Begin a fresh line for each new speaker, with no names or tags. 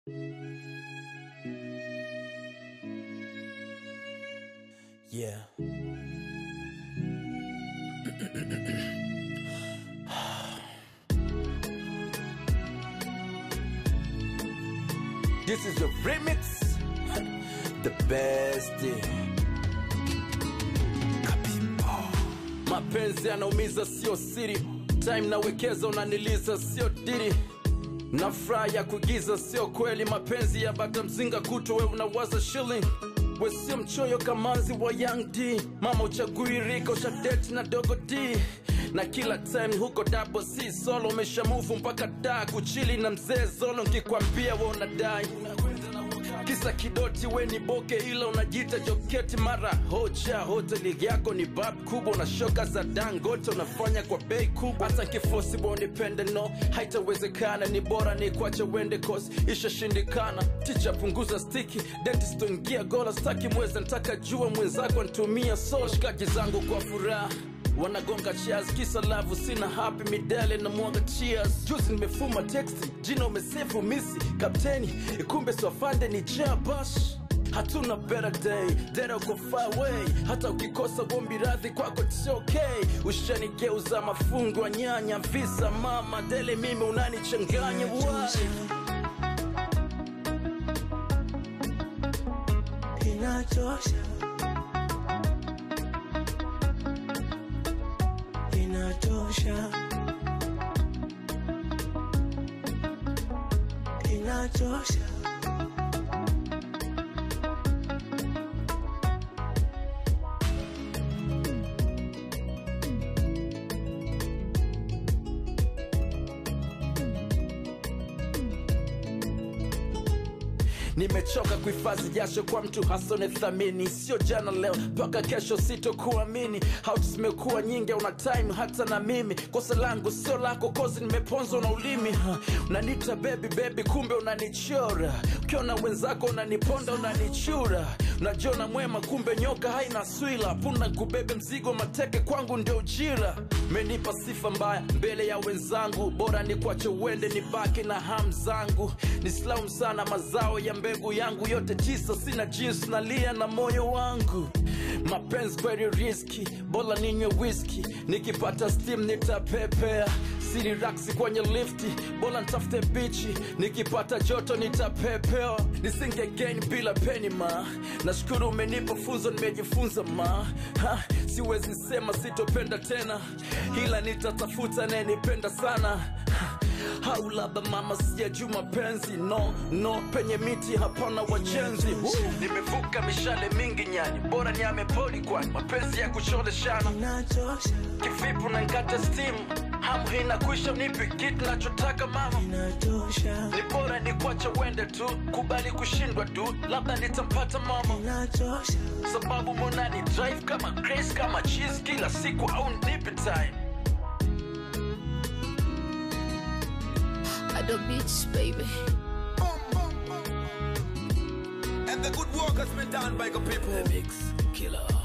Yeah. This is the remix. The best. Kapipo. Mapenzi yanaumiza sio siri. Time nawekeza unaniliza sio diri. Na furaha ya kuigiza sio kweli. Mapenzi ya bata mzinga kutu we unawaza shilling. We sio mchoyo kamanzi wa Young D. Mama uchagui rika ushadeti na dogo D na kila time huko double C solo umeshamuvu mpaka da kuchili na mzee zolo nkikwambia we unadai kisa kidoti we ni boke ila unajita joketi mara hoja hoteli yako ni bab kubwa na shoka za dangote unafanya kwa bei kubwa hata kifosi bonipende no haitawezekana ni bora ni kwache wende kosi ishashindikana ticha punguza stiki dentist ingia gola staki mweze ntaka jua mwenzako ntumia so shikaji zangu kwa furaha wanagonga cheers kisa lavu sina happy midale na mwaga cheers juzi nimefuma texti jina umesefu misi kapteni kumbe swafande ni jabash hatuna better day dera uko far away hata ukikosa gombi radhi kwako it's okay ushanigeuza mafungu wa nyanya visa mama dele mimi unanichanganya why?
inachosha inachosha inachosha
nimechoka kuhifadhi jasho kwa mtu hasone thamini sio jana leo mpaka kesho sitokuamini hauti zimekuwa nyingi una time hata na mimi kosa langu sio lako kozi nimeponzwa na ulimi ha. unanita bebi bebi kumbe unanichora ukiona wenzako unaniponda unanichura unajiona mwema kumbe nyoka haina swila puna kubebe mzigo mateke kwangu ndio ujira menipa sifa mbaya mbele ya wenzangu bora ni kwache uende nibaki na ham zangu nislaumu sana mazao ya mbegu yangu yote tisa sina jinsi nalia na moyo wangu mapenzi kweli riski bora ninywe whisky nikipata steam nitapepea siri raksi kwenye lifti bora ntafute bichi nikipata joto nitapepewa nisinge gain bila peni ma nashukuru umenipa funzo nimejifunza ma ha, siwezi sema sitopenda tena ila nitatafuta nayenipenda sana ha, au labda mama sijajuu mapenzi no no penye miti hapana wajenzi Woo! nimevuka mishale mingi nyani bora ni amepoli kwani mapenzi ya kucholeshana
inachosha
kivipu na nkata stimu hamu hina kuisha nipi kitu nachotaka mama
inachosha
ni bora ni kwacha wende tu kubali kushindwa tu labda nitampata mama
inachosha
sababu monani drive kama grace kama cheese kila siku au nipi time
At the beach, baby.
And the good work has been done by the people.
mix killer